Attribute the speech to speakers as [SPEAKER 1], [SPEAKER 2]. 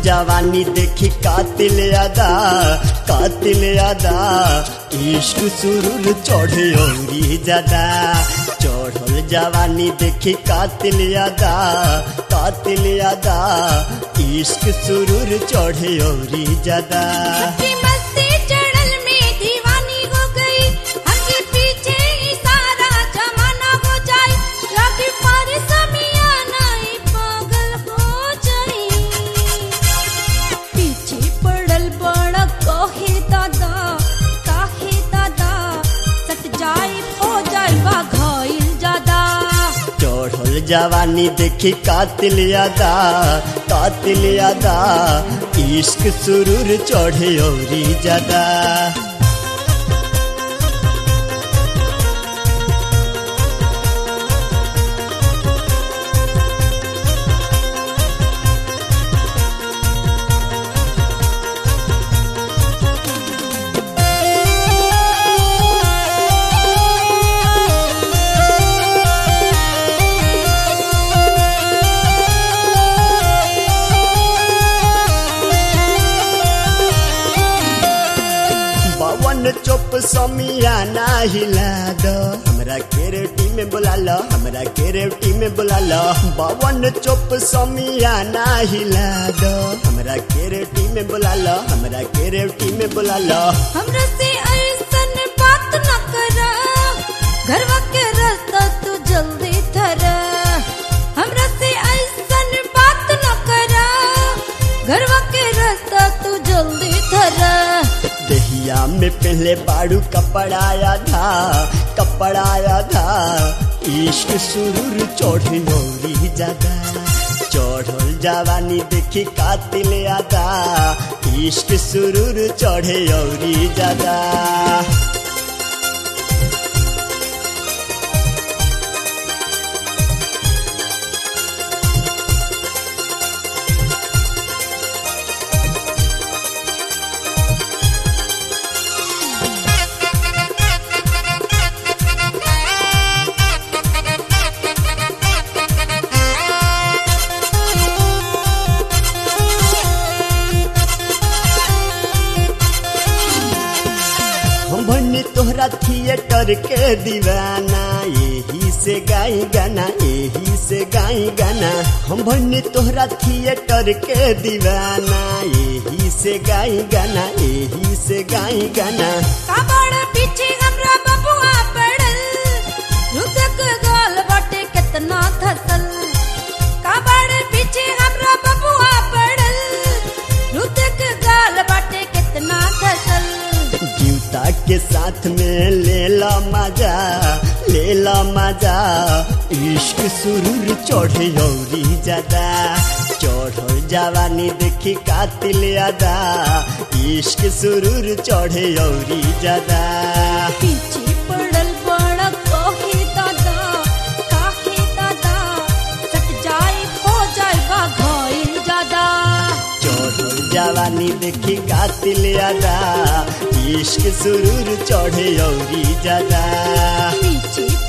[SPEAKER 1] जवानी देखी कातिल अदा कातिल अदा इश्क सुरुर चढ़े औरी ज्यादा चढ़ल जवानी देखी कातिल अदा कातिल अदा इश्क सुरुर चढ़े औरी ज्यादा
[SPEAKER 2] की मस्ती चढ़ल में दीवानी हो गई हमके पीछे ही सारा जमाना हो जाए लगे पर समियाना ही पागल हो जाए पीछे पड़ल बड़ा कहे दादा काहे दादा सट जाए हो जाए बा घायल ज्यादा
[SPEAKER 1] चढ़ल जवानी देखी कातिल अदा कातिल अदा इश्क सुरुर चढ़े औरी ज्यादा बावन चुप समियाना हिला दो हमरा केरेटी में बुला लो हमरा केरेटी में बुला लो बावन चुप समियाना हिला दो हमरा केरेटी में बुला लो हमरा केरेटी में बुला लो
[SPEAKER 2] हमरा से ऐसन बात न करा घरवा के रास्ता तू जल्दी धरा हमरा से ऐसन बात न करा घरवा के रास्ता तू जल्दी धरा
[SPEAKER 1] दहिया में पहले बाड़ू कपड़ाया था कपड़ाया था इश्क सुरूर चढ़ी नौरी ज्यादा चढ़ल जवानी देखी कातिल आदा इश्क सुरूर चढ़े औरी ज्यादा हम भन्नी तोहरा थिएटर के दीवाना यही से गाई गाना यही से गाई गाना हम भन्नी तोहरा थिएटर के दीवाना यही से गाई गाना यही से गाई गाना
[SPEAKER 2] काबड़ पीछे हमरा बबुआ पड़ल रुदक गाल बाटे कितना धसल काबड़ पीछे हमरा बबुआ पड़ल रुदक गाल बाटे कितना धसल
[SPEAKER 1] जूता के साथ में ले ला मजा ले ला मजा इश्क सुरूर चढ़े औरी ज्यादा चढ़ल जवानी देखी कातिल अदा इश्क सुरूर चढ़े औरी ज्यादा
[SPEAKER 2] पीछे पड़ल बड़ा कहे दादा काहे दादा सट जाए हो जाएगा घायल ज्यादा
[SPEAKER 1] चढ़ल जवानी देखी कातिल अदा इश्क सुरूर चढ़े औरी ज्यादा
[SPEAKER 2] पीछे